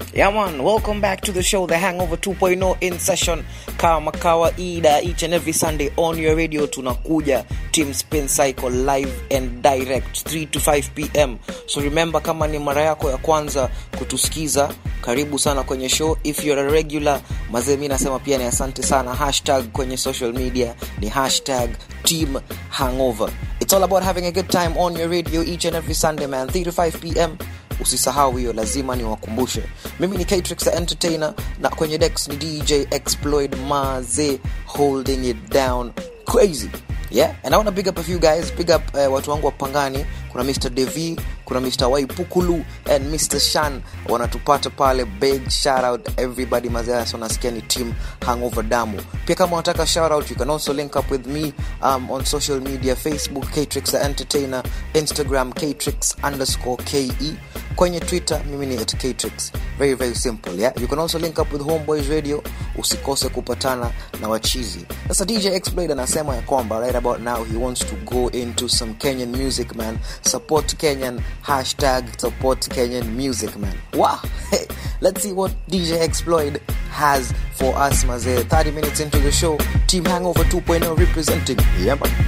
Yeah, man, welcome back to the show, The Hangover 2.0 in session. Kama kawaida, each and every Sunday on your radio, tunakuja Team Spin Cycle live and direct 3 to 5 pm. So remember, kama ni mara yako ya kwanza kutusikiza, karibu sana kwenye show. If you're a regular, mazee, mi nasema pia ni asante sana. Hashtag kwenye social media ni hashtag Team Hangover. It's all about having a good time on your radio each and every Sunday, man, 3 to 5 pm usisahau hiyo lazima niwakumbushe mimi ni Catrix the entertainer na kwenye dex ni dj exploid maze holding it down crazy yeah and i want to big up a few guys big up uh, watu wangu wa pangani kuna mr dev kuna mr waipukulu and mr shan wanatupata pale big shout out everybody mazeas wanasikia ni team hangover damu pia kama unataka shout out you can also link up with me um, on social media facebook catrix the entertainer instagram catrix underscore ke kwenye twitter mimi ni at catrix very very simple yeah you can also link up with homeboys radio usikose kupatana na wachizi sasa dj exploid anasema ya kwamba right about now he wants to go into some kenyan music man support kenyan hashtag support kenyan music man wow hey, let's see what dj exploid has for us mazee 30 minutes into the show team hangover 2.0 representing yeah man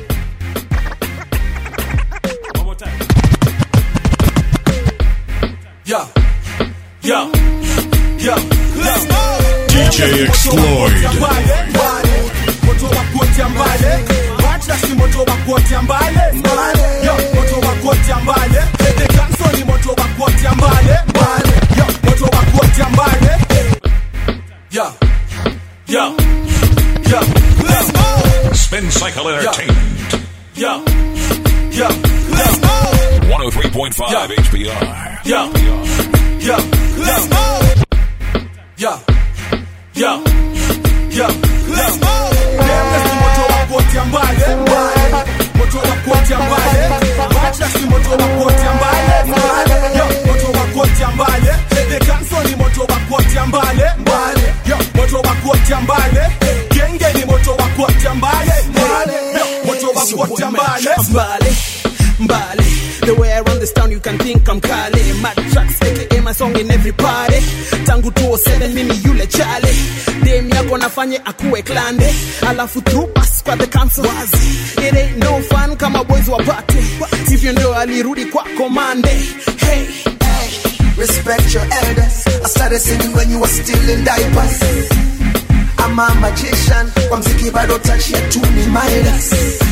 One more time. Yeah. Yeah. Yeah. Let's go. DJ Exploid. Moto wa kuotea mbale. Wacha si moto wa kuotea mbale. Yo, moto wa kuotea mbale. The Ganso ni moto wa kuotea mbale. Yo, moto wa kuotea mbale. Yeah. Yeah. Yeah. Let's go. Spin Cycle Entertainment. Yeah. Yeah. Let's go. 103.5 Yeah. HBR. Yeah. Yeah. Let's go. Yeah. Yeah. Yeah. Let's go. Nameless ni moto wa kuotea mbale. Moto wa kuotea mbale. Watcha si moto wa kuotea mbale. Yo, moto wa kuotea mbale. The Ganso ni moto wa kuotea mbale. Yo, moto wa kuotea mbale. Genge ni moto wa kuotea mbale. Yo, moto wa kuotea mbale. Mbale, Mbale. The way I run this town, you can think I'm Kale. Mad tracks, aka my song in every party. Tangu 207 mimi yule chale. Dem yako nafanye akuwe klande. Alafu through pass kwa the council. Wazi. It ain't no fun kama boys wapate. Hivyo ndio alirudi kwa komande. Hey. Respect your elders. I started singing when you were still in diapers. I'm a magician. Kwa mziki bado touch ya tu ni Midas.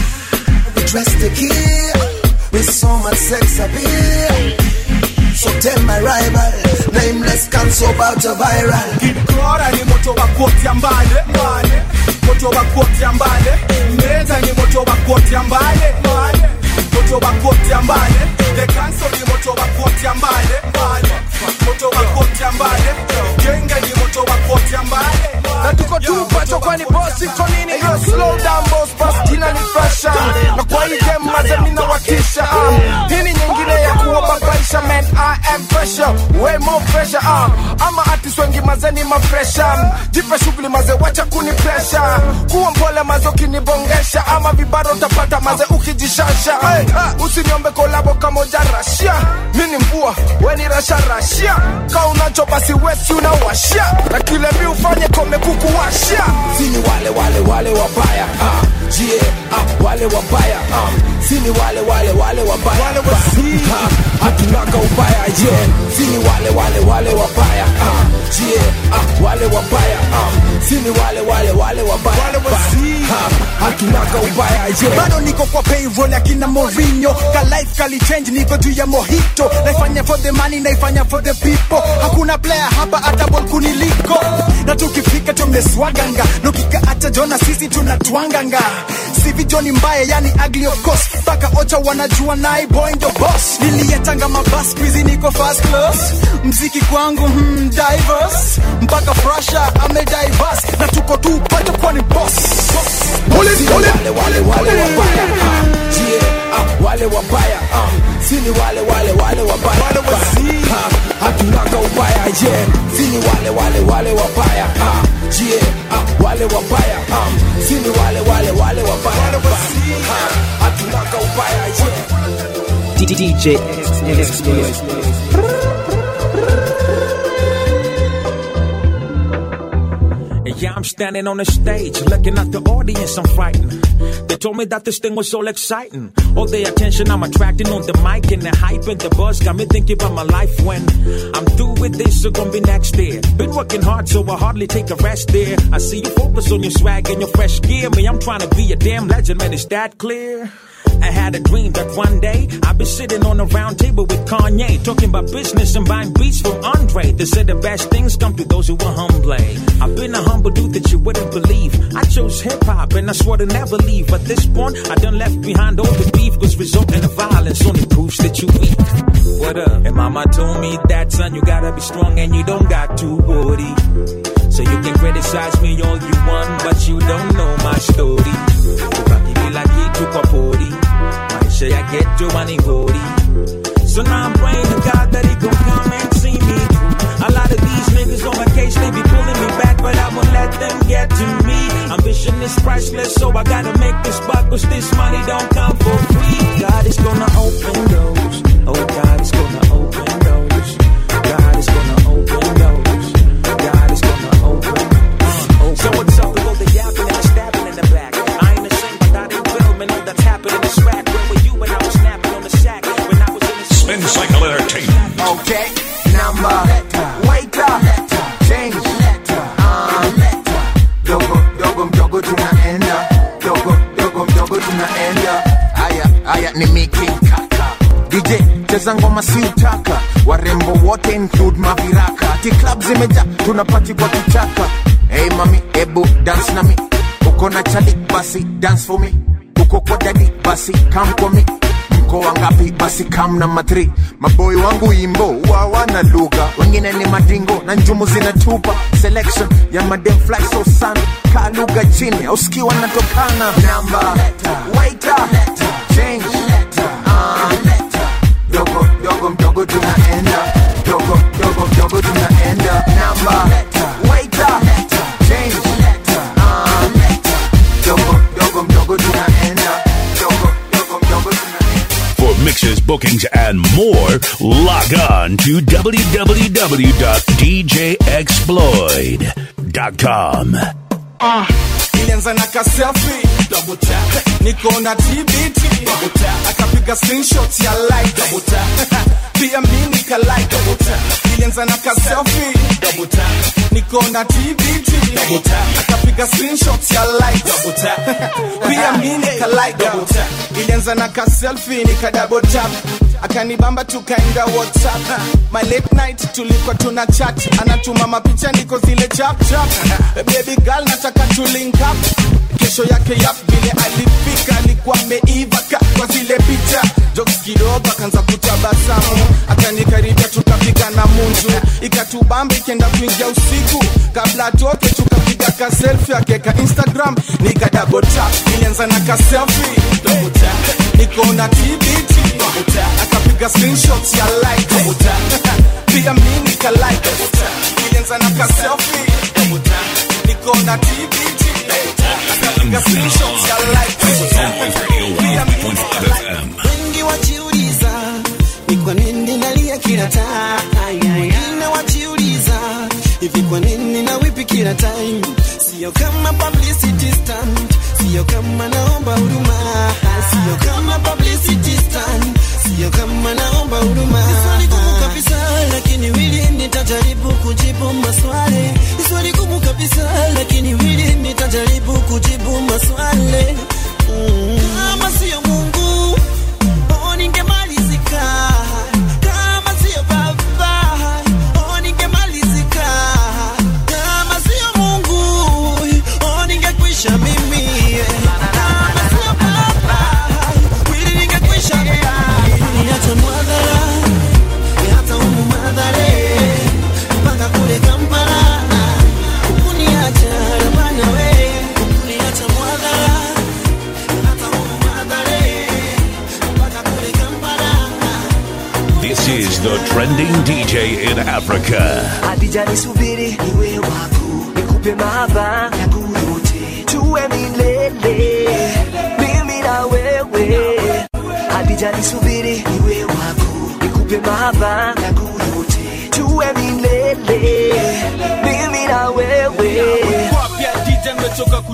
We dress to kill with so much sex appeal. So tell my rival, nameless can so about a viral. Kora ni moto wa kuotea mbale mbale, moto wa kuotea mbale. Meza ni moto wa kuotea mbale mbale, moto wa kuotea mbale. The Council ni moto wa kuotea mbale mbale, moto wa kuotea mbale. Genge ni moto wa kuotea mbale na tuko tu pacho kwani boss iko nini yo slow down boss boss jina ni fashion na kwa hii game maze mina watisha um, hii ni nyingine ya kuwababaisha man I am pressure way more pressure um, ama artist wengi maze ni mafresha um, jipe shughuli maze wacha kuni pressure kuwa mpole maze ukinibongesha ama vibaro utapata maze ukijishasha hey, usiniombe kolabo kamoja rashia mi ni mvua we ni rasha rashia ka unacho basi wesi unawashia na kile mi ufanye kome kukuwashia sini wale wale wale wabaya ah, jie ah, wale wabaya ah, sini wale wale wale wabaya Wale wasi. ah, hatunaga ubaya yeah. sini wale wale wale wabaya ah, jie ah, wale wabaya ah, sini wale wale wale wabaya Wale wasi. ah, hatunaga ubaya yeah. bado niko kwa payroll ya kina Mourinho ka life kali change niko juu ya mojito naifanya for the money naifanya for the people hakuna player hapa hata ball kuniliko na tukifika tumeswaganga nukika acha jona sisi tunatwanganga sivi joni mbaya yani ugly of course mpaka ocha wanajua nai boy ndo boss niliyetanga mabas kwizi niko first class mziki kwangu hmm, diverse mpaka frasha ame diverse na tuko tu pato kwani boss, boss. Sini wale wale wale wabaya ah, jie ah, wale wabaya ah, sini wale wale wale wabaya Wale wasi. ah, hatunaga ubaya yeah. sini wale wale wale wabaya ah, jie ah, wale wabaya ah, sini wale wale wale wabaya ah, hatunaga ubaya yeah. DJ Exploit I'm standing on the stage, looking at the audience, I'm frightened. They told me that this thing was all exciting. All the attention I'm attracting on the mic and the hype and the buzz got me thinking about my life when I'm through with this, so gonna be next year. Been working hard, so I hardly take a rest there. I see you focus on your swag and your fresh gear. Me, I'm trying to be a damn legend, man, is that clear? I had a dream that one day I'd be sitting on a round table with Kanye, talking about business and buying beats from Andre. They said the best things come to those who are humble. I've been a humble dude that you wouldn't believe. I chose hip hop and I swore to never leave. At this point, I done left behind all the beef, cause resulting in violence only proves that you weak. What up? And mama told me that son, you gotta be strong and you don't got to worry. So you can criticize me all you want, but you don't know my story. Ukakibila kitu kwa pori, maisha ya ghetto wanigori. So now I'm praying to God that he gon' come and see me through. A lot of these niggas on my case, they be pulling me back, but I won't let them get to me. Ambition is priceless, so I gotta make this buck, cause this money don't come for free. God is gonna open doors. Oh, God is gonna open doors. God is gonna open doors. God is gonna open. open. So what's up with all the yapping and the stabbing in the back? I ain't ashamed, but I didn't film and all that's happening is rap. Where were you when I was snapping on the sack? When I was in the Spin Cycle Entertainment. Okay, number, wait up, change. Um, dogo, dogo, mdogo tunaenda, dogo, dogo, mdogo tunaenda. Aya, aya ni Mickey Kaka. DJ cheza ngoma si utaka, warembo wote include maviraka. Ati club zimeja, tunapati kwa kichaka. Hey mami, ebu dance na mi. Uko na chali, basi dance for me. Uko kwa dadi, basi come kwa me mko wangapi basi kam na matri maboi wangu imbo wawana lugha wengine ni madingo na njumu zinatupa selection ya madem fly so sana kaa lugha chini auski wanatokana namba waita change Ah, dogo dogo mdogo tunaenda dogo dogo mdogo tunaenda namba waita change Ah, dogo dogo mdogo tunaenda dogo dogo mdogo tunaenda For mixes, bookings, and more, log on to www.djexploid.com. ilianza na kaselfi double tap niko na tbt double tap akapiga screenshot ya like double tap pia mimi nika like double tap ilianza na kaselfi double tap niko na tbt double tap akapiga screenshot ya like double tap pia mimi nika like double tap ilianza na kaselfi nika double tap akanibamba tukaenda whatsapp my late night tulikuwa tuna chat anatuma mapicha niko zile chap chap baby girl nataka tu link up kesho yake yap vile alifika alikuwa ameiva ka kwa zile picha jokes kidogo akaanza kutabasamu akanikaribia tukapiga na munju ikatubamba ikienda kuingia usiku kabla atoke tukapiga ka selfie akeka instagram nika double tap ilianza na ka selfie double tap niko na tbt double tap akapiga screenshots ya like double tap pia mimi nika like double tap ilianza na ka selfie double tap niko na tbt double tap akapiga screenshots ya like double tap pia mimi nika like wengi wajiuliza ni kwa nini nalia kila time wengine wajiuliza hivi kwa nini na wipi kila time sio kama publicity stunt sio kama naomba huruma sio kama publicity stunt sio kama naomba huruma Ni swali gumu kabisa lakini wili nitajaribu kujibu maswali Ni swali gumu kabisa lakini wili nitajaribu kujibu maswali mm. kama sio Mungu oh, ningemalizika kama sio baba oh, ningemalizika kama sio Mungu oh, ningekwisha mimi kama sio baba kweli ningekwisha mimi niache mwadhara hata humu madhare mpaka kule Kampala ukuniacha rabana we ukuniacha mwadhara hata humu madhare mpaka kule Kampala This is the trending DJ in Africa. Hadija nisubiri niwe wako nikupe mahaba yangu yote tuwe milele mimi na wewe Hadija nisubiri niwe wako nikupe mahaba yangu yote tuwe milele mimi na wewe Wapya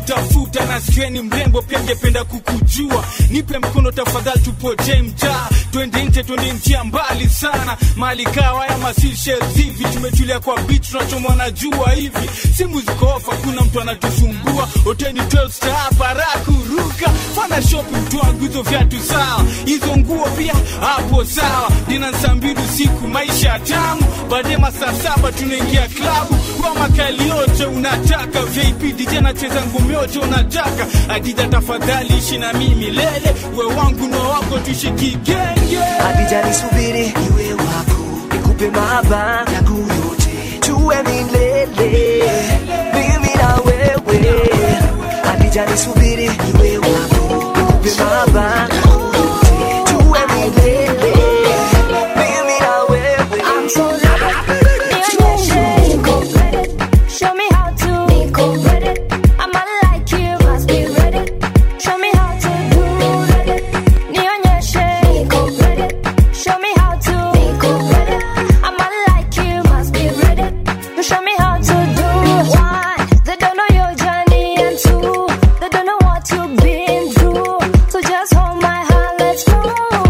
kutafuta na sikieni mrembo pia ngependa kukujua nipe mkono tafadhali tupoje mtaa twende nje twende njia mbali sana mali kawa ya masishels hivi tumetulia kwa beach tunachomwa na jua hivi simu ziko ofa kuna mtu anatusumbua hoteli 12 star hapa raha kuruka fana shopping mtu wangu hizo viatu sawa hizo nguo pia hapo sawa dina saa mbili usiku maisha tamu baadaye masaa saba tunaingia klabu kwa makali yote unataka vip dj anacheza ngumi yote unataka adija tafadhali ishi na mimi milele we wangu na wako tuishi kigenge Hadija nisubiri iwe wako nikupe mahaba yangu yote tuwe milele mimi na wewe Hadija nisubiri iwe wako nikupe mahaba yangu yote tuwe milele mimi na wewe I'm so ready. Nionyeshe niko ready. Show me how to niko ready. I'ma like you, must be ready. Show me how to do ready. Nionyeshe niko ready. Show me how to niko ready. I'ma like you, must be ready. Show me how to do one. They don't know your journey and two. They don't know what you've been through. So just hold my hand, let's go.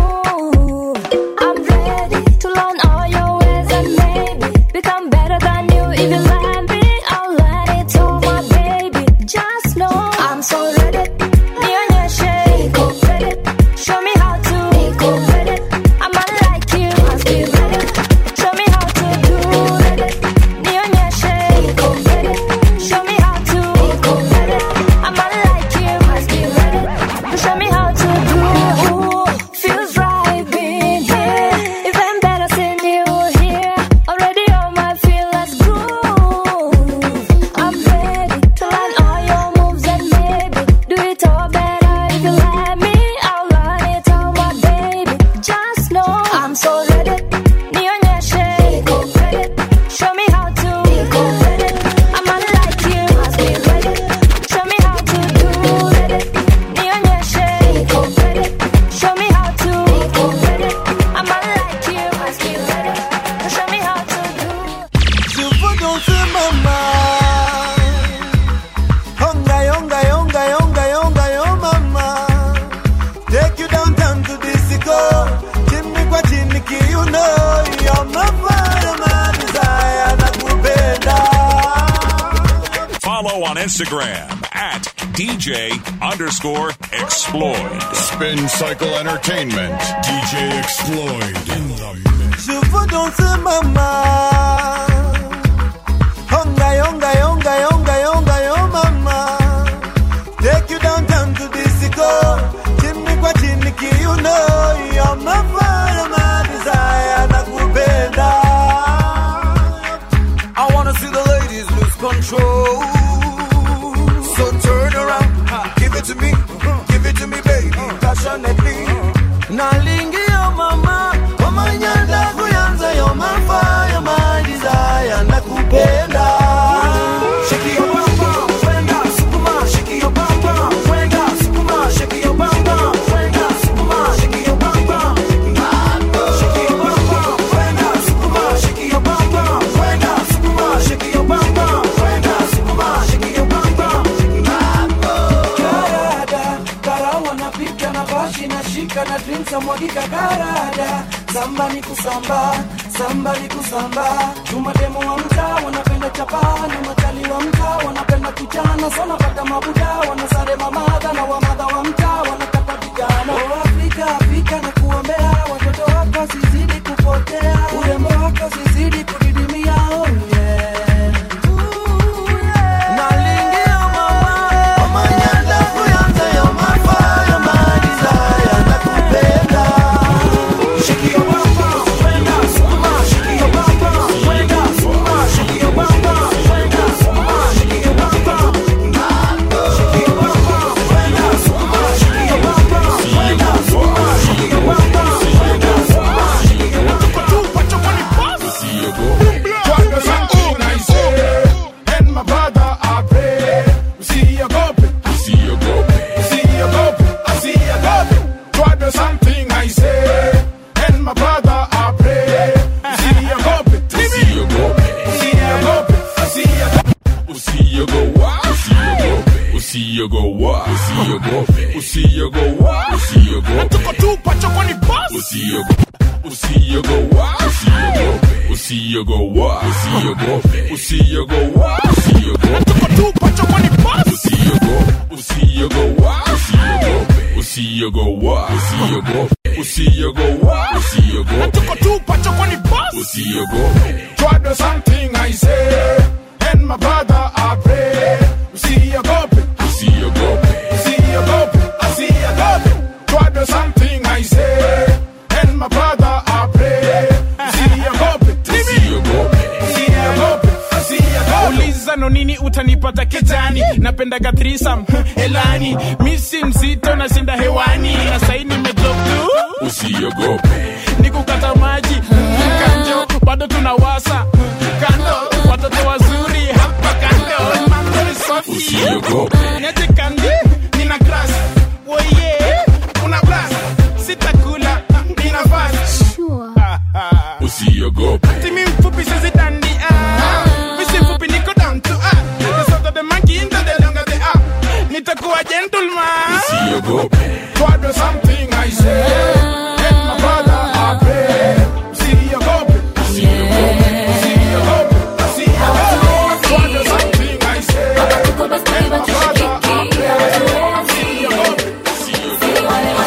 I'm ready to learn all your ways and maybe become better than you. If you let me, I'll let it all, my baby. Just know I'm so ready. Nionyeshe niko ready. Show me how to niko ready. I'ma like you, must be ready. Show me how to do ready. Nionyeshe niko ready. Show me how to niko ready. I'ma like you, must be ready. Show me how to do. Feels right being here. Even better seeing you here. Already on my feel, let's groove. I'm ready to learn all your moves and maybe do it all better if you let me. I'll learn it all, my baby. Just know I'm so ready. Nionyeshe niko ready. Show me how to niko ready. I'ma like you, must be ready. Show me how to do ready. Nionyeshe niko ready. Show me how to niko ready. I'ma like you, must be ready. Show me how to do. Je veux danser mama Honga yonga yonga yonga yonga yo mama Take you downtown to disco Chini kwa chini kiuno You're my fire, my desire Nakupenda Follow on Instagram at DJ underscore exploit. Spin Cycle Entertainment. DJ Exploit in the mix. Je veux danser mama Honga yonga yonga yonga yonga yo mama Take you downtown to disco Chini kwa chini kiuno You're my fire, my desire Nakupenda I wanna see the ladies lose control. So turn around, give it to me, give it to me, baby, passionately. Nalingi yo mama Mama nyanda kuyanza yo my fire, my desire Nakupenda Shake your bum bum, kwenda sukuma, shake your bum bum, kwenda sukuma, shake your bum bum, kwenda sukuma, shake your bum bum. Shake your bum bum, kwenda sukuma, shake your bum bum, kwenda sukuma, shake your bum bum, kwenda sukuma, shake your bum bum. Karada, kara wanapika na bashi na shika na drinks amwagika karada Samba ni kusamba, samba ni kusamba Tumademo wa mtaa wanapenda chapani Matali wa mtaa wanapenda kuchana Sana pata mabuda wanasare mamadha Na wamadha wa mtaa wanataka vijana Oh Afrika, Afrika na kuombea Watoto wako sizidi kupotea Urembo wako sizidi kudidimia Oh yeah Nalingia mama Mama nyanda kuyanza yo mafaya My desire nakupenda Shake your bum bum, kwenda sukuma, shake your bum bum, kwenda sukuma, shake your bum bum, kwenda sukuma, shake your bum bum. Shake your bum bum, kwenda usiogowa usiogope usiogowa usiogope tuko tu pachoko ni boss usiogope usiogowa usiogope usiogowa usiogope usiogowa usiogope tuko tu pachoko ni boss usiogope usiogowa usiogope usiogowa usiogope usiogowa usiogope tuko tu pachoko ni boss usiogope Try do something I say, and my brother I pray. Usiogope, usiogope usiogope, usiogope. Try do something I say, and my brother I pray. Usiogope, usiogope usiogope, usiogope. uliza no nini utanipata kijani napendaga thrisam elani misi mzito nashinda hewani na sai nimedrop tu usiogope nikukata maji kanjo bado tunawasa kando watoto wazuri hapa kando mambo ni safi Usiogope. niache kandi nina grass woye una blast sitakula nina fast usiogope timi mfupi sizidandi misi mfupi niko down to earth. the sort of the monkey into the longer the up nitakuwa gentleman usiogope Try do something I say, and my brother I pray. Usiogope, usiogope, usiogope, usiogope. Try do something I say, and my brother I pray. Usiogope,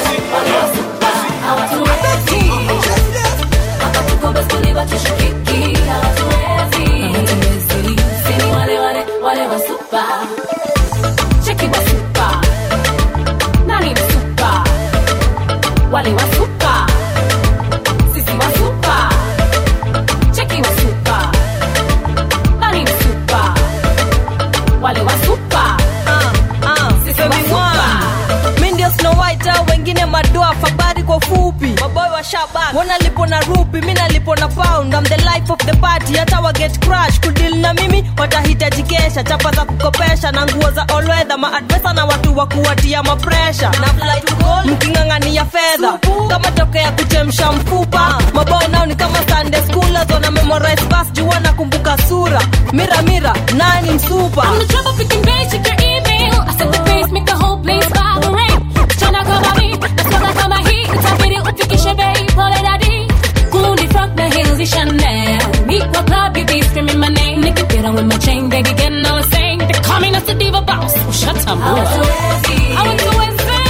wale wa super sisi wa super cheki wa super nani wa super wale wa super sisi wa super mi ndio Snow White au wengine madoa fabari kwa fupi maboy wa shabak wana lipo na rupi mi nalipo na pound I'm the life of the party hata wa get crash kudil na mimi watahitaji kesha chapa za kukopesha na nguo za olwedha maadvesa na watu wa kuwatia mapresha na fly to gold mking'ang'ania fedha kama toke ya kuchemsha mfupa maboy nao ni kama Sunday schoolers wana memorize verse juu wanakumbuka sura mira mira nani msupa I'm the trouble picking bitch, check your email. I set the pace, make the whole place vibrate. Chana kama mi, nasonga kama hii. Itabidi ufikishe bei, pole dadi. Kundi from the hills, is Chanel. Meet kwa club, you be screaming my name. Nigga, get on with my chain, baby, getting all the same. They call me not the diva boss. Oh, shut up, boy. I want to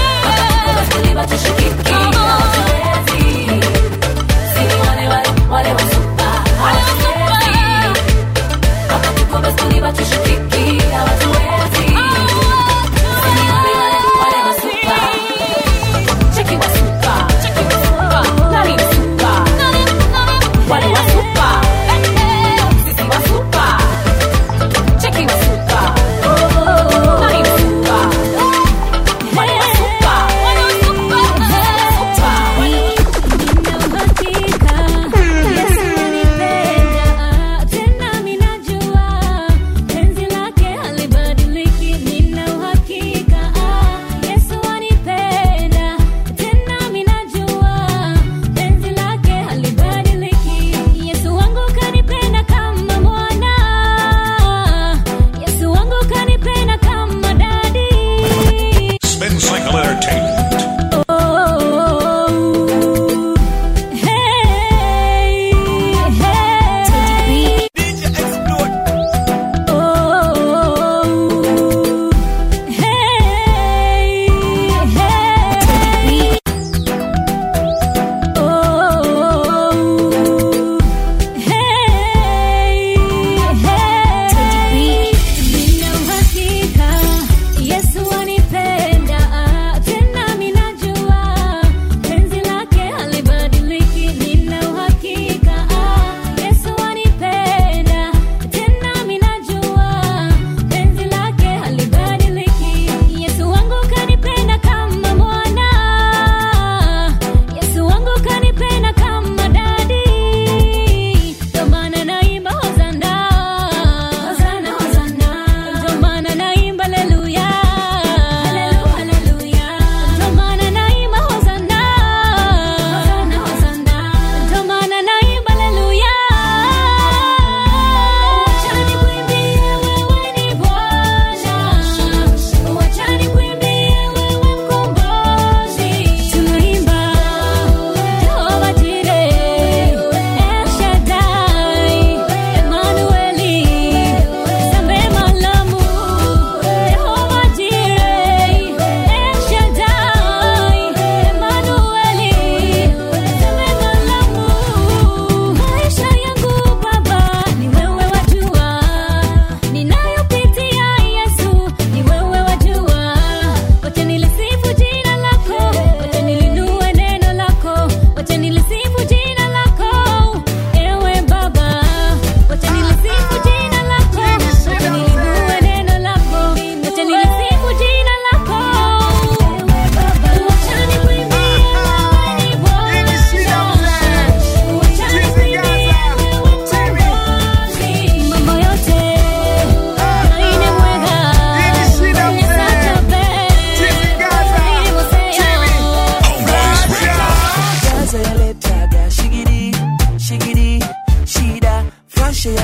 Wale wa super, wale wa Cheki wa super, cheki wa super, nani wa super, wale wa super.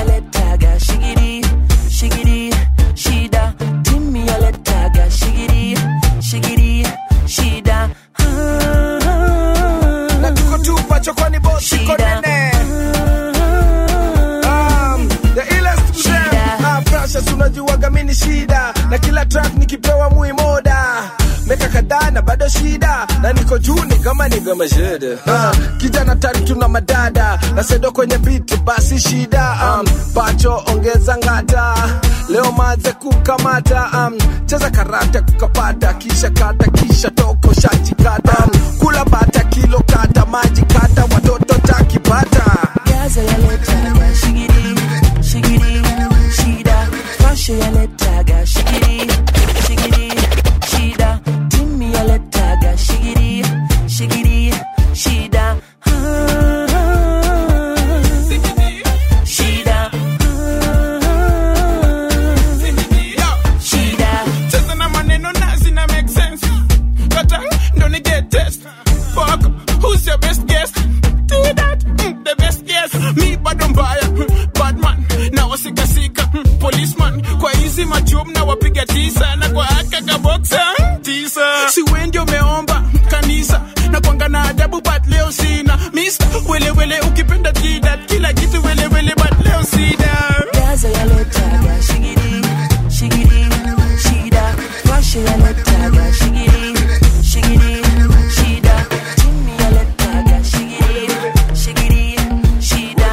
yaletaga shigiri shigiri shida timi yaletaga shigiri shigiri shida na tuko tupa chokoni bosi konene Um, the illest mzee Ah, precious unajuaga mini shida na kila track nikipewa muimoda meka kadhaa na bado shida na niko juu ni kama ni kama shida Ah, kijana tari tuna madada na sedo kwenye biti basi shida um, pacho ongeza ngata leo maze kukamata um, cheza karate kukapata kisha kata kisha toko shajikata um, kula bata kilo kata maji kata watoto takipata gaza yaletaga shigiri shigiri shida fasho yaletaga shigiri shigiri shida timi yaletaga shigiri shigiri shida shida shida cheza na maneno na zina make sense kata ndo ni get test fuck who's your best guest do that mm, the best guess mi bado mbaya bad man na wasikasika mm, policeman kwa hizi machum na wapiga tisa na kwa aka kaboksa tisa si wendi umeomba kanisa na kwanga na adabu but leo sina mister welewele ukipenda tida kila kitu welewele but leo sina gaza yaletaga shigiri shigiri shida fasho yaletaga shigiri shigiri shida timi yaletaga shigiri shigiri shida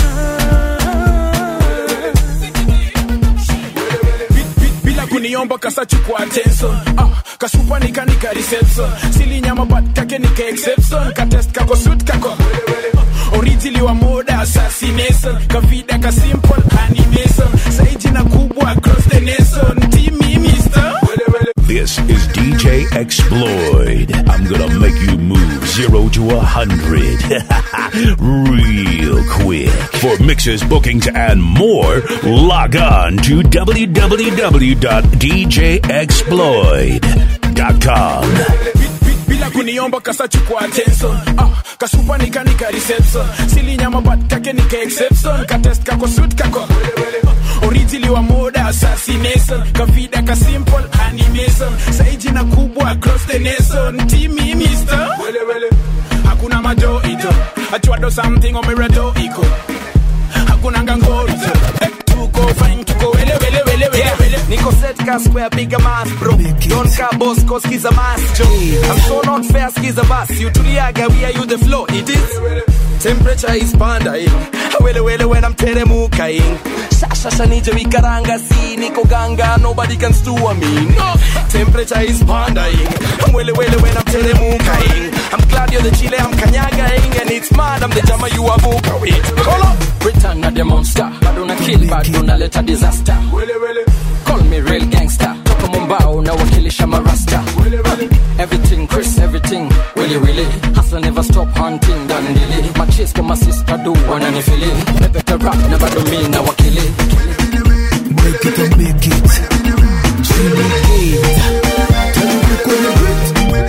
bila kuniomba kasachukua attention ah, kasupa nikanika reception sili nyama but kake nika exception katest kako suit kako orijili wa moda assassination kavida ka simple animation saijina kubwa across the nation timi mister This is DJ Exploid. I'm gonna make you move zero to a hundred real quick. For mixes, bookings, and more, log on to www.djexploid.com. bila kuniomba kasachukua attention ah, kasupa nikanika reception sili nyama but kake nika exception katest kako suit kako orijili wa moda assassination kavida ka simple animation saijina kubwa across the nation timi mister hakuna majo ito achuado something omeredo iko hakuna ngangorito Eh, tuko fine tuko wele wele wele wele wele Niko set ka square bigger mass bro Don ka boss ko skiza mass Joe I'm so not fair skiza bass You tuliaga we are you the flow It is Temperature is pandaing Wele wele when I'm teremukaing Shasha nije vikaranga si niko ganga Nobody can stew me No Temperature is pandaing Wele wele when I'm teremukaing I'm glad you're the chile I'm kanyagaing And it's mad I'm the jama you are buka with Hold up Return of the monster bado na kill bado naleta disaster call me real gangster toka mombao na wakilisha marasta everything chris everything willy willy hustle never stop hunting dandili machis kama sister do wananifili pepeta rap na bado mi na wakili Break it and make it. Syndicate. Tell me kwenye beat.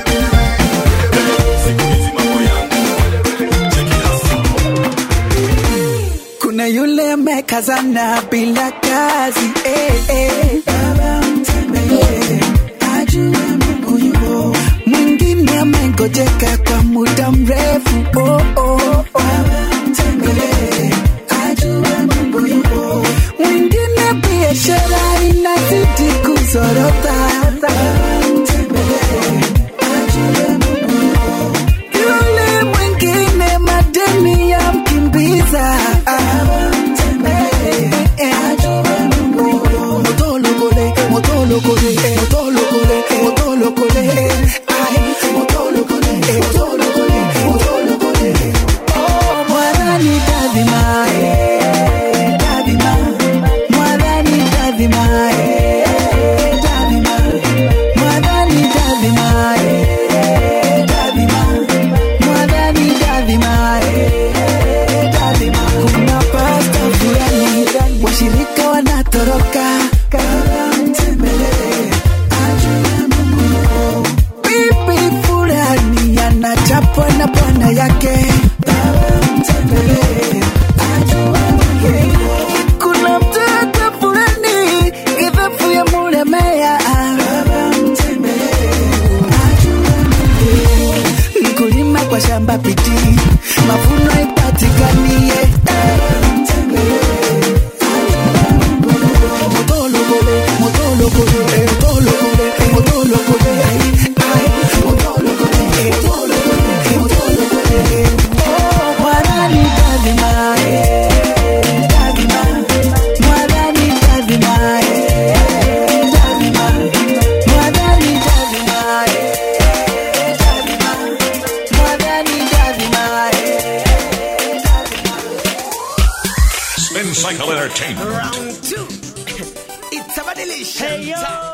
kuna yule amekazana bila kazi eh, eh. Baba mtembelee, ajue Mungu yupo. mwingine amengojeka kwa muda mrefu oh, oh. Baba mtembelee, ajue Mungu yupo. mwingine biashara inazidi kuzorota Baba mtembelee, ajue Mungu yupo. yule mwingine madeni ya mkimbiza motolokole motolokole motolokole motolokole ai motolokole motolokole motolokole oh mwadhani dadhima eh, dadhima mwadhani dadhima eh, dadhima mwadhani dadhima eh, dadhima mwadhani dadhima eh, dadhima kuna pasta fulani washirika wanatoroka Kama mtembelee, ajue Mungu yupo. bibi fulani anachapwa na bwana yake Baba mtembelee, ajue Mungu yupo. two. It's a delicious. Hey, yo.